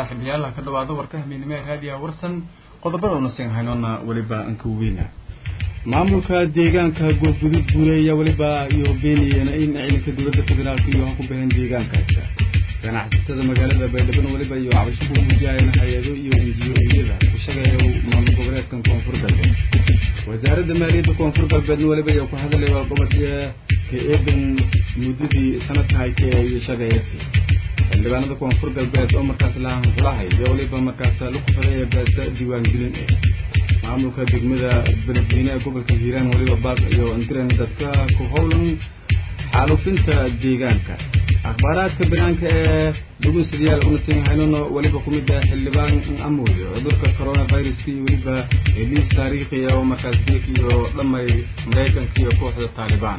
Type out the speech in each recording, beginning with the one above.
saaxiibayaal ka dhawaado warka hamiinimo ee raadiyaha warsan qodobada una siin haynona weliba anka weyna maamulka deegaanka goobgudud buure ayaa weliba iyo beeniyeen in ciidanka dowladda federaalka iyo ku baheen deegaankaas ganacsatada magaalada baydhabo weliba iyo cabasho ku muujiyeen hay-ado iyo injiyoyada ku shaqeeya maamul goboleedkan koonfur galbeed wasaaradda maaliyadda koonfur galbeedna weliba iyo ku hadlay gobodka ka eedan muddadii sanadka haytee iyo shaqeeyasi xildhibaanada koonfur galbeed oo markaas lahan xulahay iyo weliba markaas la kufaday beesa diiwaangelin eh maamulka degmada beledweyne ee gobolka hiiraan weliba baaq iyo indiran dadka ku howlan xaalufinta deegaanka akhbaaraadka banaanka ee dhugunsadayaal una siin haynano weliba ku mid ah xildhibaan amooyo cudurka coronaviruska iyo weliba heliis taariikhiya oo markaas diik iyo dhamay maraykanka iyo kooxda taalibaan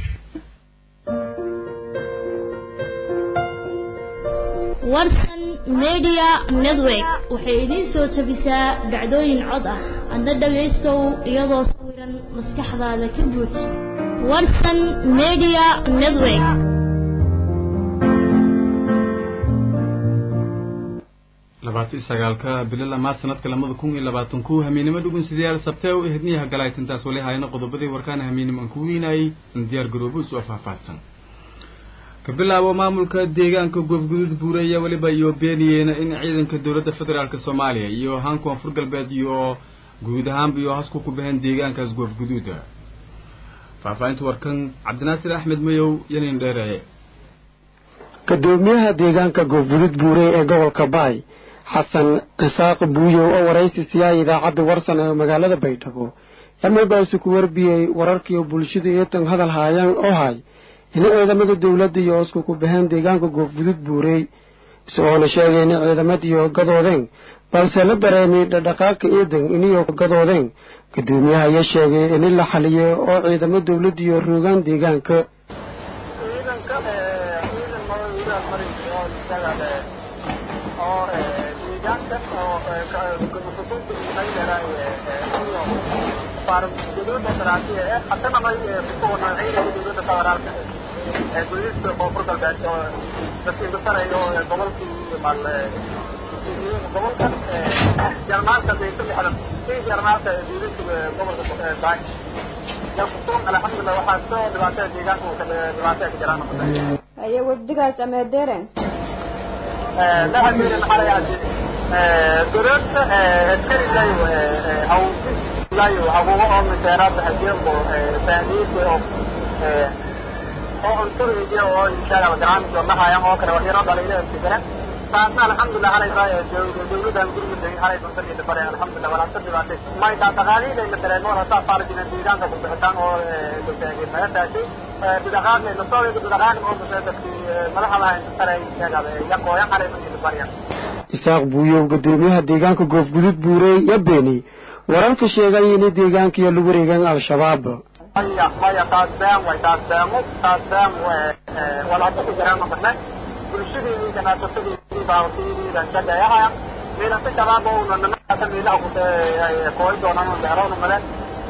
warsan media network waxay idiin soo tabisaa dhacdooyin cod ah adna dhagaystow iyadoo sawiran maskaxdaada ka buuj warsan media network labaatan sagaalka bilo lamaad sanadka lamada kun iyo labaatan ku hamiinimo dhugunsadayaal sabtee u ehedniyaha galaytintaas wali hayna qodobadii warkaana hamiinimo aan ku weynayay in diyaar garoobo isu faahfaahsan ka bilaabo maamulka deegaanka goobgudud buure ayaa weliba iyo beeniyeen in ciidanka dowladda federaalk soomaaliya iyo haan koonfur galbeed iyo guud ahaanba iyo hasku ku baheen deegaankaas goofguduuda faahfaahinta warkan cabdinaasir axmed mayow yanin dheereye gudoomiyaha deegaanka goobgudud buure ee gobolka baay xasan cisaaq buuyow oo waraysi siyaaya idaacadda warsan ee magaalada baydhabo yamabaasu ku warbiyey wararkiiyo bulshada eetan hadal haayaan oo hay in ciidamada dowladda iyo isku ku baheen deegaanka goobgudud buurey isagoona sheegay in ciidamadiyo gadoodeen balse la dareemay dhadhaqaaqa eedan iniyo gadoodeen gudoomiyaha ayaa sheegay in la xaliyey oo ciidamo dowladdiyo roogaan deegaanka gudista koonfur galbeed oo dadkii dusanayo gobolkii gobolka jarmaalka baysa lixdan kii jarmaalka gudista gobolka baay yankusuun alxamdulilah waxaa soo dhibaatada deegaanka dhibaatada ka jiraan aye wafdigaas ameedeeren lahadeeren maxaa layaasi dowladda askari layo haw layo habuubo oo miseeraad hajeenbo fahmiid oo oo cuntadaydi oo inshaalla barnaamij oo dhahayaan oo kale waxyaro dhaliilo fikra taasna alxamdulilah halay dowladan gurmudda halay duntanida bare alxamdulilah walaasa dhibaatay maytaa dhaqaalihiday la dareemo hataa faarjina deegaanka ku bixitaan oo magataashay bidaqaaqna lasooyga bidaqaaqna oo dadkii madaxa lahayn saray sheegada yaqooyan halay dunida baryan isaaq buuyow gudoomiyaha deegaanka goofgudud buurey ya beeni wararka sheegay in deegaankiyo lagu wareegaan al-shabaab maya maya taas been way taas beemo taas been walaasa ku jiraan maqarne bulshadii ganacsasadii baawtiidan shaqeeyahaya miilasa shabaab ouna nimankaasa miilaha ku kooy doonaan beeroona male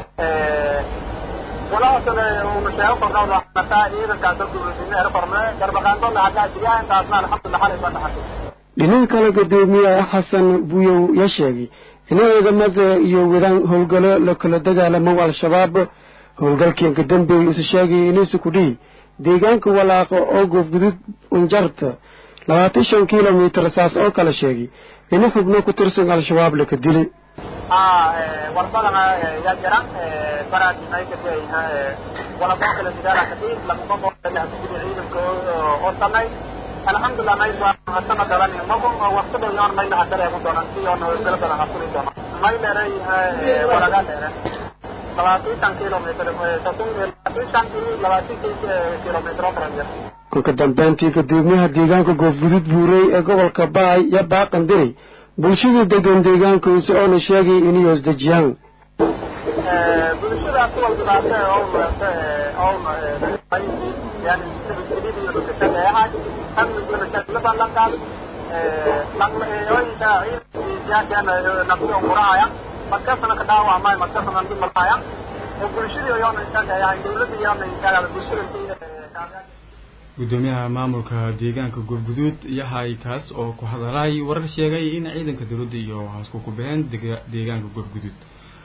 walaasana una sheego kornawda nataa ciidankaasa dowladnimo ero korne garbaqaandola haddaa jiyaa intaasna alxamdulilah xalay baa dhaxashay dhinaca kale gudoomiyaha xasan buuyow ya sheegay in ciidamada iyo wadaan howlgalo la kala dagaalamo al-shabaab howlgalkiinka dambeey isu sheegay inisu ku dhihi deegaanka walaaqo oo goofgudud unjarta labaatan shan kilomitir saas oo kale sheegay in xubno ku tirsan al-shabaab laka dilay warbadana yaa jira baraadinaykaday walaboo kale digaala kadib lamaba ciidanka oo samay alxamdulilah may sana dalan magu waqti dhow yoon mayna hadareegu doonan si yoon howlgalo badan hakuli doonan may dheeray walaga dheere labaatan kilomitr labaatan kilomitr oo kala jira kolka dambeyntii gudoomiyaha deegaanka goofgudud buurey ee gobolka baay ya baaqan diray bulshada degan deegaankiisa oona sheegay inay hoosdejiyaan bulshadaas kuwal dhibaate own yani sibisilidiyo dhukashageeyahay amniglabalalankaad oyinka ciidankiyaakana nabdiyo qurahaya markasana ka dhaawacmay markasana dhimalhaya bulshadii yoona shaqeeyahay dawladda yoona bulshada gudoomiyaha maamulka deegaanka goobguduud yahay kaas oo ku hadalay warar sheegay in ciidanka dowladda iyo haasku ku baxeen deegaanka goobguduud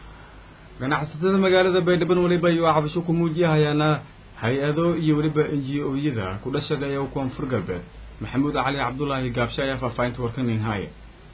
ganacsatada magaalada baydhabo weliba iyo cabasho ku muujiyahayaana hay-ado iyo weliba n g o-yada ku dhashagaya koonfur galbeed maxamuud cali cabdulaahi gaabshe ayaa faahfaahinta warkanin haaye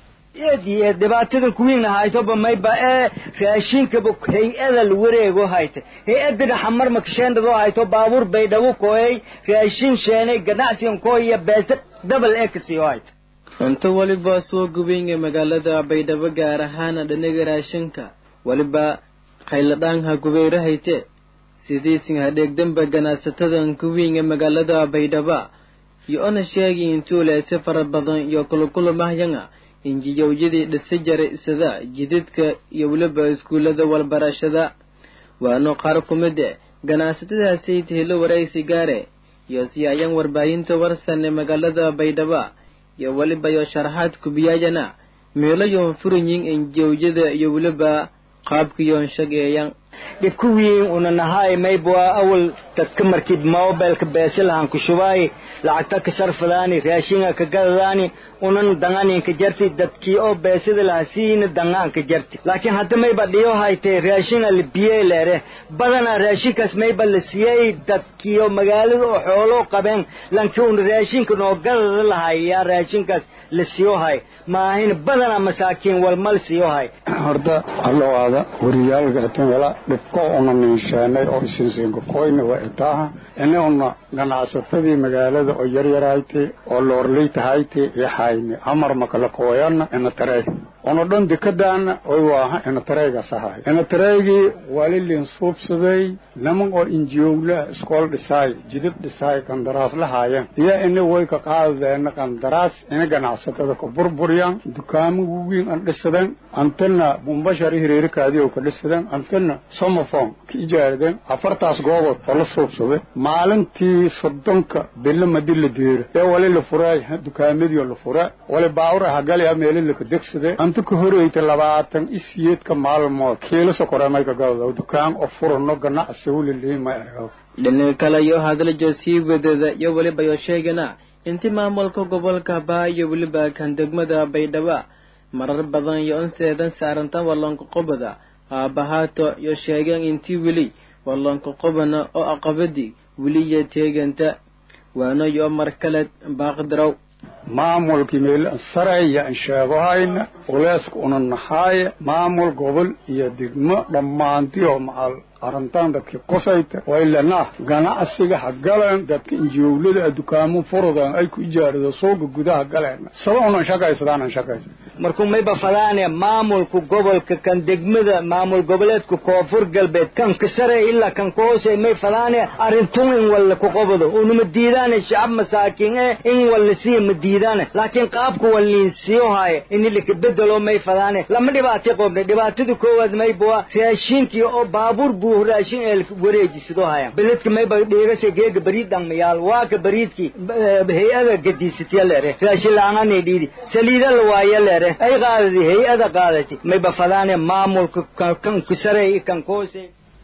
eediye dhibaatada kuwiina haytoba mayba ee raashinkaba hay-ada la wareego hayta hay-adana xamar makasheendadoo hayto baabuur baydhabo kooyay raashin sheenay ganacsigan kooya beese dabal ee kasiyo hayta cunto weliba soo gubaynga magaalada baydhabo gaar ahaana dhanaga raashinka weliba khayladhaanha gubeyro hayte sidiisin hadheegdanba ganacsatadan kuwiinga magaalada baydhaba iyo ona sheegi intuuleyse fara badan iyo kulukulumahyanga injiyowyadii dhisa jaray sida jididka iyo weliba iskuullada walbarashada waano qaar ku mid e ganacsatadaasi tahilo waraysi gaare iyo siyaayaan warbaahinta warsane magaalada baydhaba iyo weliba yo sharaxaad kubiyaayana meelayoon furanyin injiyowyada iyo weliba qaabkiyoon shageeyan dhibkuwiin una nahaay mayba awal dadka markii mobilka beesilahan kushubaay lacagta ka sarfadaani raashinga ka gadadaani unan danganinka jarti dadkii oo beesida laha siina dangaanka jarti laakiin hadda mayba dhiyo haytay raashinga la biyey leere badanaa raashinkaas mayba la siiyey dadkiio magaalada oo xooloo qabeen lankii una raashinka noo gadada lahay yaa raashinkaas la siyo hay maahin badanaa masaakiin walmal siyo hay horta hallowaada wariyaalka atan wala dhibko una niinsheenay oo isinsiinka koyna waa itaaha ini una ganacsatadii magaalada oo yaryaraytay oo loorleytahaytay yaxayni amar makala kooyana ina tareey una dhan dekadaana oy waaha ina tareegas ahay ina tareegii walilin suubsaday niman oo injiyowla iskool dhisaay jidid dhisaay qandaraas lahaayeen iyo ini way ka qaadadeena qandaraas ina ganacsatada ka burburyan dukaamo waweyn an dhisadeen antana bumbashari hireerikaadii oo ka dhisadeen antana somofon ka ijaaradeen afartaas goobood oo la suubsaday maalintii soddonka bilo madi la deero ee wali la furay dukaamadii la fura wali baawur ahagalaya meeli laka degsade anta ka horeyta labaatan isiyeedka maalmood kiilo sokoremay ka gado dukaan oo furano ganacsi wuliliima ergo dhinaca kale iyo hadlajo sii wadada iyo weliba yo sheegana inti maamulka gobolka baa iyo weliba kan degmada baydhaba marar badan iyo unseedan saarantan walloonka qobada aabahaato iyo sheegeen intii weli walloonka qobana oo aqabadii weliya teeganta waano iyo mar kale baaqdarow maamulkii meel saraya an sheegohayna culeyska una nahaaya maamul gobol iyo degmo dhammaantii oo macal arrintan dadkii qosayta waylana ganacsiga ha galeen dadka injiowlada dukaamo furudan ay ku ijaarado suuga gudaha galeen saba unan shaqaysadaanan shaqaysa markuu mayba fadaane maamulka gobolka kan degmada maamul goboleedka koonfur galbeed kan ka sare ilaa kan ka hoose may fadaane arrintun in walla ku qobado unuma diidaane shacab masaakiin eh in walla siiya ma diidaane laakiin qaabka walliin siyo haaye ini laka bedelo may fadaane lama dhibaatay qoobne dhibaatada koowaad mayba raashinkii oo baabuur buu raashin ee wareejisado haya beledka mayba dhigase geega bariid dhangmayaal waa ka bariidkii hay-ada gadiisatya leere raashin la-aananay dhiidi saliida la waaya leere ay qaadadi hay-ada qaadati mayba fadaane maamulka kan kusare kan koose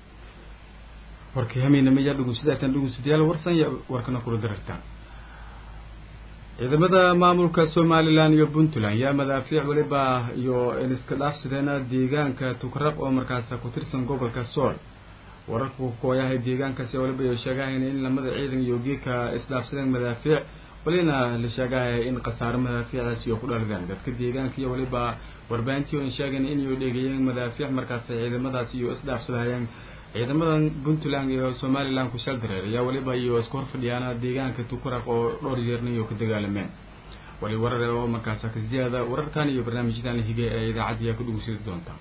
warkii hameynamaya dhugunsidaatan dhugunsadayaal warsan ya warkana kula darartaan ciidamada maamulka somalilan iyo puntland yaa madaafiic weliba iyo iska dhaafsideena deegaanka tukraq oo markaas ku tirsan gobolka sool wararku kooyahay deegaankaasi waliba iyo sheegahayn in lamada ciidan iyo geedka isdhaafsadeen madaafiic walina la sheegahaya in khasaare madaafiicdaasi iyo ku dhaladeen dadka deegaanka iyo waliba warbaahintii oo sheegayn inay dhegeeyeen madaafiic markaas ciidamadaasi iyo isdhaafsadahayeen ciidamadan puntland iyo somalilan ku shaldareer ayaa waliba iyo isku hor fadhiyaana deegaanka tukuraq oo dhowr jeerna iyo ka dagaalameen wali warar oo markaas kasiyada wararkan iyo barnaamijyadan hige ee idaacadda ayaa ku dhugunsidi doonta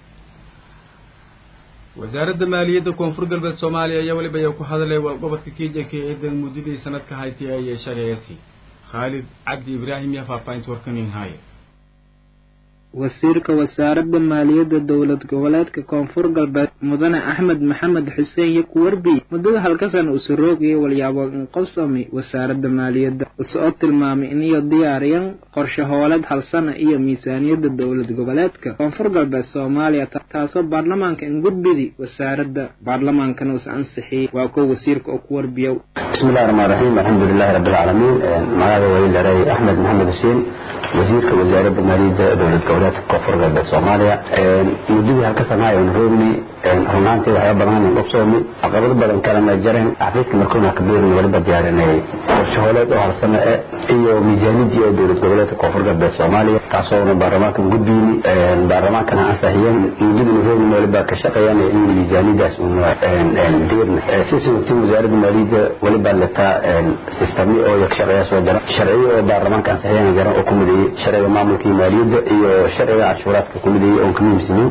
wasaaradda maaliyadda koonfur galbeed soomaaliya ayaa waliba ayaa ku hadalay gobolka kijanka ee eedan muddadii sanadka haytay ayay shaqeeyasi khaalid cabdi ibraahim yaa faahfaahinta warkanin haaye wasiirka wasaaradda maaliyadda dowlad goboleedka koonfur galbeed mudane axmed maxamed xuseen iyo kuwarbi muddada halkasan usu roogaya walyaabo inqobsami wasaaradda maaliyadda usoo tilmaamay iniyo diyaariyan qorshe hooleed halsana iyo miisaaniyadda dowlad goboleedka koonfur galbeed soomaaliya taasoo baarlamaanka ingudbidi wasaaradda baarlamaankana us ansixiyey waa kuwa wasiirka oo ku warbiyow bismillahi raxmaan raxiim alxamdu lilahi rabbi alcaalamiin magaada wailaray axmed maxamed xuseen wasiirka wasaaradda maaliyadda dowlad goboleedka koonfur galbeed soomaaliya muddadii halka sanaa aynu roogni runaantii waxyaaba badan aynu qabsoomay caqabado badan kalena jareen xafiiska markuuna kabeerin waliba diyaarinay qorshe hooleed oo halsano e iyo miisaaniyadii oo dowlad goboleedka koonfur galbeed soomaaliya taasoona baarlamaankan gudbiyni baarlamaankana ansixiyeen muddadii roogni waliba ka shaqeeyaan in miisaaniyadaas una deerna si waqtiin wasaaradda maaliyadda waliba letaa sistami oo ka shaqeeya soo jara sharciyo oo baarlamaanka ansixiyaan jara oo ku mideeyey sharciga maamulka iyo maaliyadda iyo sharciga cashuuraadka ku mideeyey oon ka muhiimsanayn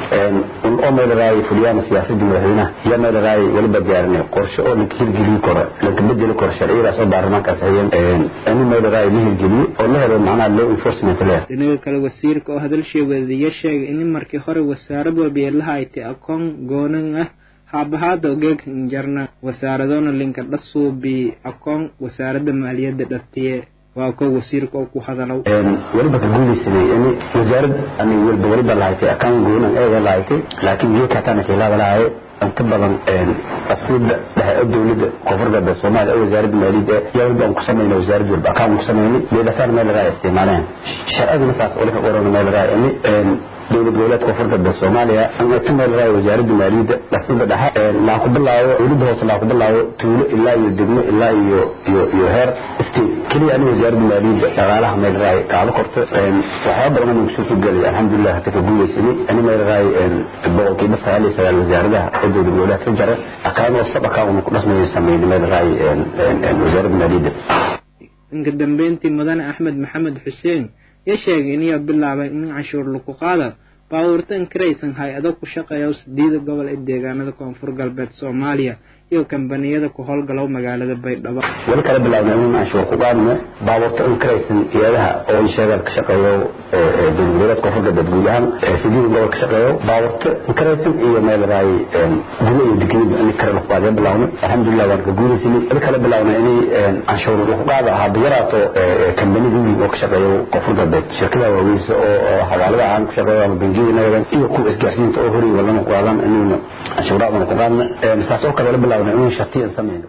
oo meelaraayay fuliyaan siyaasadda madaxweynaha iyo meelaraayay waliba diyaarinay qorshe oo laga hirgelin karo laga bedeli karo sharciyadaas oo baarlamaanka ansixiyeen in meelaraayay la hirgeliyo oo la helo macnaha law enforcement leh dhinaga kale wasiirka oo hadalsheegeediya sheegay in markii hore wasaarad walba yeelaha ay tay akoon goonan ah haabahaada ogeeg injarna wasaaradona linka dhasuubi akoon wasaaradda maaliyadda dhatiye waa ko wasiirka oo ku hadalow waliba ka guulaysanay in wasaarad ani walba waliba lahaytay akaan goonan eega lahaytay laakiin geedka hataana shaylaada lahaye inta badan asiida dhexe dowladda koonfur galbeed soomaaliya oo wasaaradda maaliyadda yaa waliba aan ku samayna wasaaradda walba akaan ku samaynay meelasaan meel lagaa isticmaaleen sharcigana saas wali ka qorana meel lagaa ini dowlad goboleedka koonfur galbeed soomaaliya ka meel lagaa wasaaradda maaliyadda dhasida dhexe laa ku bilaabo dowladda hoose laa ku bilaabo tuulo ilaa iyo degmo ilaa iyo iyo iyo heer state keliya ani wasaaradda maaliyadda dhaqaalaha meel lagaa kaala korto waxyaaba badan aan kusoo gelay alxamdulilah hata ka guulaysanay ani meel lagaa boqolkiiba sagaal iyo sagaal wasaaradaha oo dowlad goboleed ka jara akaanoo sab akaan ku dhasmaya sameeyay meel lagaa wasaaradda maaliyadda inka dambeyntii mudane axmed maxamed xuseen ya sheegay inay bilaabay in canshuur lagu qaada baabuurta inkaraysan hay-ado ku shaqeeya sideeda gobol ee deegaanada koonfur galbeed soomaaliya iyo kambaniyada ku howlgalow magaalada baydhabo wali kala bilaabna in canshuur ku qaadno baabuurta inkaraysan iyadaha oo insheegaad ka shaqeeyo dowlad goboleed koonfur galbeed guud ahaan sideeda gobol ka shaqeeyo baabuurta inkaraysan iyo meel raay gulo iyo digniba in kare lagu qaadiya bilaabno alxamdulilah waan ka guulaysanay wali kala bilaabna inay canshuur lagu qaada haba yaraato kambanida weyn oo ka shaqeeyo koonfur galbeed shirkadaha waaweynsa oo xawaalada aan ku shaqeeyo ama bangiyada nagadan iyo kuwa isgaarsiinta oo horay walana ku qaadan inayna canshuuraadana ku qaadna saas oo kale la bilaabna inuu shartiyan samayno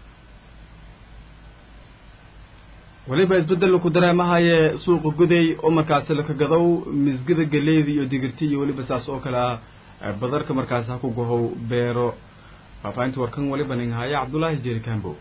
weliba isbedel ku dareemahaye suuqa guday oo markaasi laka gadow misgida galeyda iyo digirti iyo weliba saas oo kale ah badarka markaasi ha ku gohow beero faafaahinta warkan weliba nin haya cabdullaahi jeri kambo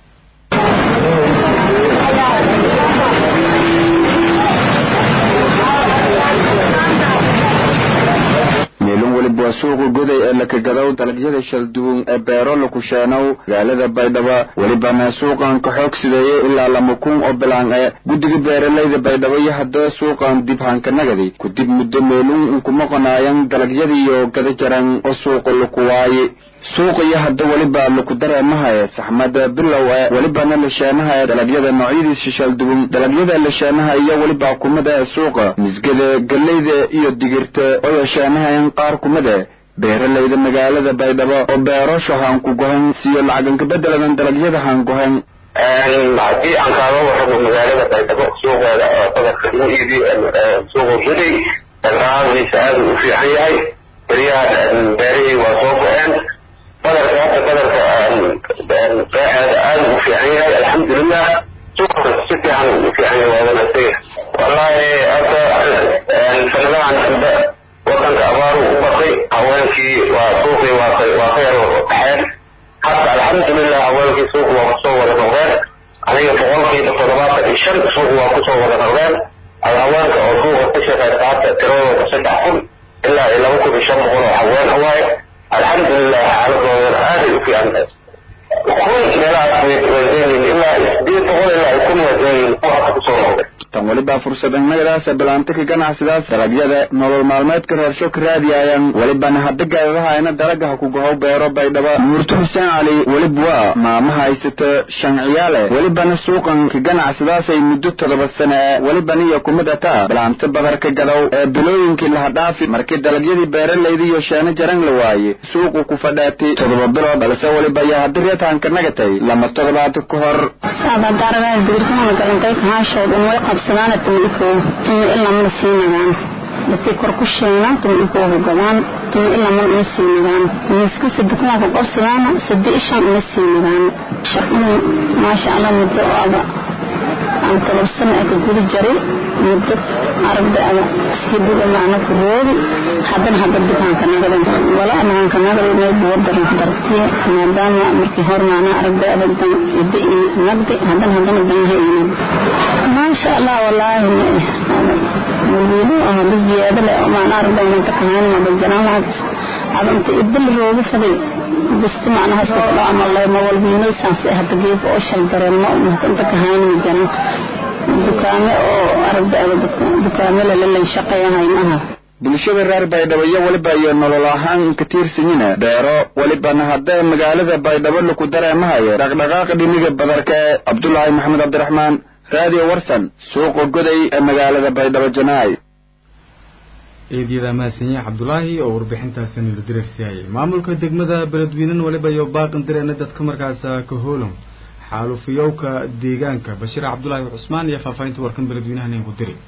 meelin weliba waa suuqa goday ee lakagadow dalagyada shalduwan ee beero lakusheenow magaalada baydhabo welibana suuqan ka xoog sideeye ilaa lama kun oo bilaan ee guddiga beeralayda baydhabo iyo haddaba suuqan dib hankanagadi kudib muddo meelun inkuma qonaayan dalagyadiiyo gada jaran oo suuqa laku waaye suuqa iyo hadda weliba laku dareemahaye saxmada bilow ee welibana lasheenahae dalagyada noocyadiisa shalduwan dalagyada lasheenaha iyo weliba kumada ee suuqa misgada galeyda iyo digirta oo yasheenahayan qaar kumade beeralayda magaalada baydhabo oo beerosho haan ku gohan siyo lacagan kabedeladan dalagyada haan gohan haddii aan kaaga warramo magaalada baydhabo suuqeeda oo badarka lagu iibiyo suuqa guday dhaqaaliisa aad u fiican yahay beryaha beerihii waa soo go-een badarka hadda badarka beeceeda aad u fiican yahay alxamdulilah suuqa si fiican u fiican yahay waa wanaagsan wallahi hadda sanadahan dambe wadanka abaaru u batay haweenkii waa suuqii waa ka waa ka yar baxeen hadda alxamdulilah haweenkii suuq waa kusoo wada noqdeen aniga boqolkiiba toddobaatan iyo shan suuq waa kusoo wada noqdeen haweenka oo suuqa ka shaqeysta hadda tiradooda saddex kun ilaa iyo laba kun iyo shan boqol oo haween waaye alxamdulilah xaaladoodan aaday u fiican tahay kun meelahaas way wadan yihiin ilaa sideed boqol ilaa kun wadan yihiin kuwa hadda kusoo noqday tan weliba fursadannagadaas bilaanta ka ganacsidaas dalagyada nolol maalmeedka reersho ka raadiyaayan welibana hadda gaadadahayna dalagaha ku gohow beero baydhaba nuurto xuseen cali welib waa maama haysata shan ciyaale welibana suuqan ka ganacsidaasay muddo toddoba sane e welibana iyo kumidata bilaanta badarka gadow ee bilooyinkii laha dhaafi markii dalagyadii beeralayda iyo sheeno jaran la waaye suuqu ku fadhaatay toddoba bilood balse weliba ayaa haddi reetaanka nagatay lama toddobaad ka hor abadaaradaa digirtana galantay kahaashood un way qabsadaan tuma ikoo tuma ilaa mana sii nagaan dadkay kor ku sheegaan tuma ikoo hogadaan tuma ilaa mana uma sii nagaan miiska sadekumaa ku qabsadaana sadi ishan uma sii nagaan shaqinu maasha allah muddo oo aba aan todob sano ee ka guda jaray muddo aragda ada sii buga macna ku roodi haddana hadda dukaanka nagada wala dukaanka nagada meel buwadaran dartiye maadaama markii hor macna aragda ada dan ida i nagdi haddana haddana danaha inad maasha allah walaahi waliido oo hadda ziyaado leh oo macna aragda inanta kahaan ma bajanaan lahayd ada inta idil rooga faday basti macnaha soo dhaw ama lema walbiino saas hadda geef oo shal dareemo inta kahaan ma jaran dukaame oo aragda ada dukaame lalalan shaqeeyahay maaha bulshada reer baydhabo iyo weliba iyo nolol ahaan ka tiirsanyina beero welibana haddee magaalada baydhabo laku dareemahayo dhaqdhaqaaqa dhiniga badarka ee cabdulaahi maxamed cabdiraxmaan raadiyo warsan suuqa goday ee magaalada baydhabo janaay eedyada mahadsanyahe cabdulaahi oo warbixintaasi nila dirarsiiyay maamulka degmada beledweynen weliba iyo baaqan direena dadka markaas ka hoolon xaalufiyowka deegaanka bashiir cabdulaahi cusmaan iyo faahfaahinta warkan beledweynahan ku diri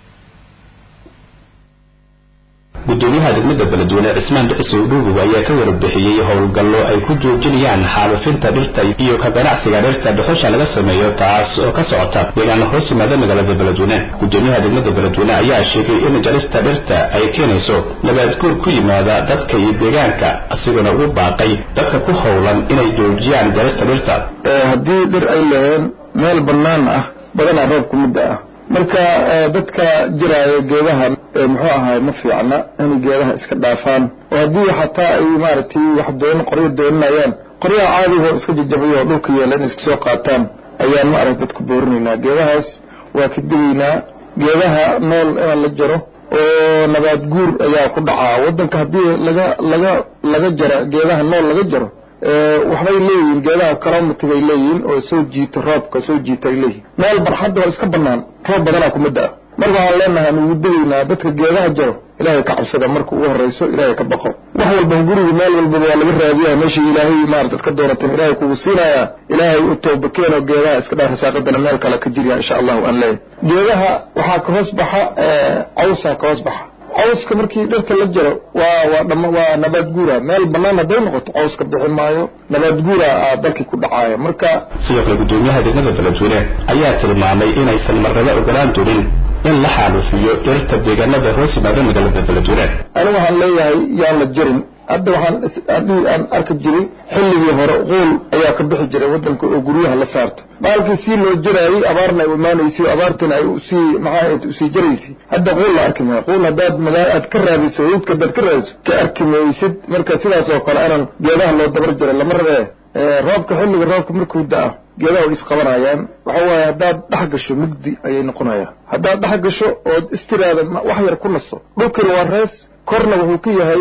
gudoomiyaha degmada beledweyne cismaan duxusow dhuubow ayaa ka warbixiyey howlgallo ay ku joojinayaan xaalufinta dhirta iyo ka ganacsiga dhirta dhuxusha laga sameeyo taas oo ka socota deegaana hoos yimaada magaalada beledweyne gudoomiyaha degmada beledweyne ayaa sheegay in jarista dhirta ay keenayso nabaadguur ku yimaada dadka iyo deegaanka isagoona ugu baaqay dadka ku howlan inay joojiyaan jarista dhirta haddii dhir ay laheen meel bannaan ah badanaa roob ku midda ah marka dadka jiraayo geedaha muxuu ahaay ma fiicna inay geedaha iska dhaafaan oo haddii xataa ay maaragtay wax doon qoryo dooninayaan qoryaha caadigo iska jajabayo oo dhulka yeela inay iska soo qaataan ayaan ma arag dadku boorinaynaa geedahaas waa ka digaynaa geedaha nool inaan la jaro oo nabaad guur ayaa ku dhacaa waddanka haddii laga laga laga jara geedaha nool laga jaro waxbay leeyihiin geedaha calomatiga ay leeyihiin oo soo jiito roobka soo jiita ay leeyihiin meel barxadda oo iska bannaan roob badanaa kuma da-a marka waxaan leenahay aan ugu dagaynaa dadka geedaha jaro ilaahay ka cabsada marka ugu horrayso ilaahay ka baqo wax walba guriga meel walbaba waa laga raadiyaa meesha ilaahay maarata ka doonateen ilaahay kugu siinayaa ilaahay u tooba keenoo geedaha iska dhaar rasaaqadana meel kale ka jirya insha allahu aan leeyahay geedaha waxaa ka hoos baxa cawsaa ka hoos baxa cawska markii dhirta la jaro waa waa dhama waa nabaad guura meel bannaan hadday noqoto cawska bixi maayo nabaad guura aa dalkii ku dhacaaya marka sidoo kale gudoomiyaha degmada beledweyne ayaa tilmaamay inaysan marnaba ogolaan doonin in la xaalufiyo dhirta deegaanada hoos yimaada magaalada beledweyne anigu waxaan leeyahay yaan la jarin hadda waxaan haddii aan arki jiray xilligii hore quul ayaa ka bixi jiray waddanka oo guryaha la saarto baalkii sii loo jaraayey abaarna ay imaanaysay abaartina ay usii maxaa usii jaraysay hadda quul la arki maayo quul haddaad magaa aad ka raadiso wudka haddaad ka raadiso ka arki maysid marka sidaas oo kale inaan geedaha loo dabar jaro lama rabee roobka xilliga roobka markuu da-a geedaha way isqabanayaan waxa waaye haddaad dhex gasho mugdi ayay noqonayaan haddaad dhex gasho ood istiraada wax yar ku nasto dhulkina waa rees korna wuxuu ku yahay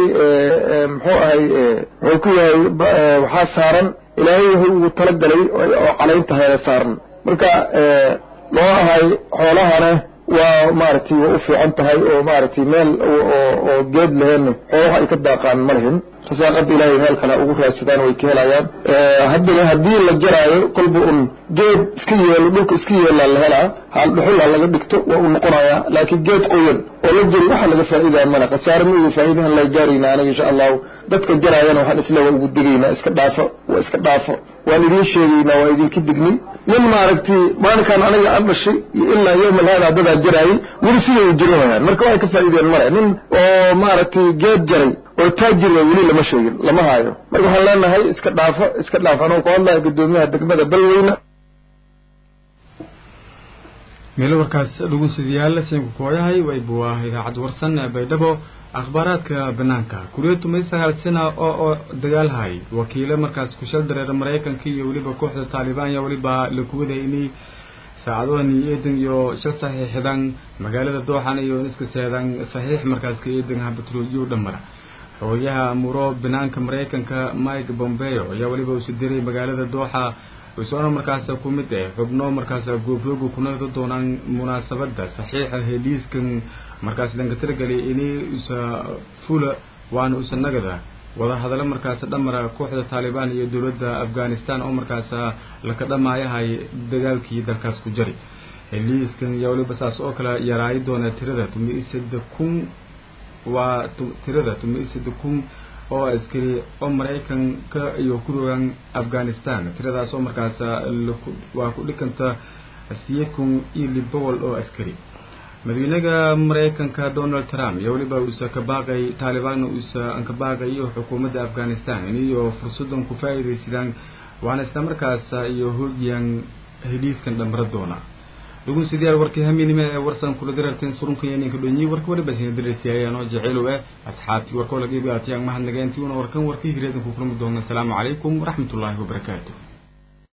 muxuu ahay wuxuu ku yahay waxaa saaran ilaahay wuxuu ugu talagalay oo calayntahay saaran marka loo ahay xoolahana waa maaragtay waa u fiican tahay oo maaragtay meel oo geed laheen xoolaha ay ka daaqaan ma lihin rasaaqada ilaahay meel kale ugu raadsadaan way ka helayaan haddana haddii la jaraayo kolba un geed iska yeelo dhulka iska yeelaa la helaa hal dhuxul ha laga dhigto waa u noqonayaa laakiin geed qoyan oo la jari waxa laga faa'iidaya male khasaare ma uga faa'iidahan la gaarayna aniga insha allahu dadka jaraayana waxaan isle waa ugu degaynaa iska dhaafo waa iska dhaafo waan idiin sheegaynaa waa idinka dignay nin maaragtay maalinkaan aniga aan dhashay iyo ilaa yowmal haada dadaa jaraayay weli siday u jirinayaan marka waxay ka faa'iideen male nin oo maaragtay geed jaray oo taajir waa weli lama sheegin lama haayo marka waxaan leenahay iska dhaafo iska dhaafo anuu ku hadlaya gudoomiyaha degmada balweyne meelo warkaas dhugunsidayaal siinka kooyahay waybu ah idaacad warsan ee baydhabo akhbaaraadka banaanka kuriyatu may sagaal sana oo oo dagaalhay wakiilo markaas kushal dareera maraykanka iyo weliba kooxda taalibaan ayaa weliba la kuwaday inay saacadohan iyo eedan iyo shal saxiixdan magaalada dooxan iyo iska seedan saxiix markaas ka eedan habatroojiyo dhamara xogayaha muro banaanka maraykanka mike bombeo ayaa weliba usi diray magaalada dooxa isona markaas ku mid ah xubno markaas goobjooga kunada doonaan munaasabada saxiixa heliiskan markaas lanka tiragelay inay isa fula waana usa nagada wada hadallo markaas dhamara kooxda taalibaan iyo dowladda afghanistan oo markaas laka dhamaayahay dagaalkii dalkaas ku jari heliiskan ayaa weliba saas oo kale yaraayi doona tirada tumisada kun waa tirada tumisada kun oo askari oo maraykanka iyo ku rogaan afghanistan tiradaas oo markaas waa ku dhikanta siye kun iyo lix boqol oo askari madaxweynaha maraykanka donald trump iyo weliba uusa ka baaqay taalibaanna uusa ka baaqayo xukuumadda afghanistan iniyo fursadan ku faa'iidaysadaan waana isla markaas iyo hoogiyaan heliiskan dhamara doona dhugun sideer warkii haminime ee warsan kula dirarteen surunkan iyo ninka dhonyi warka waliba sina diraysiyaayaan oo jeceelow eh asxaabtii warkoo laga ibaatiyaan mahadnageentii una warkan warkii hireedan ku kulmi doona asalaamu calaykum waraxmatullaahi wabarakaatu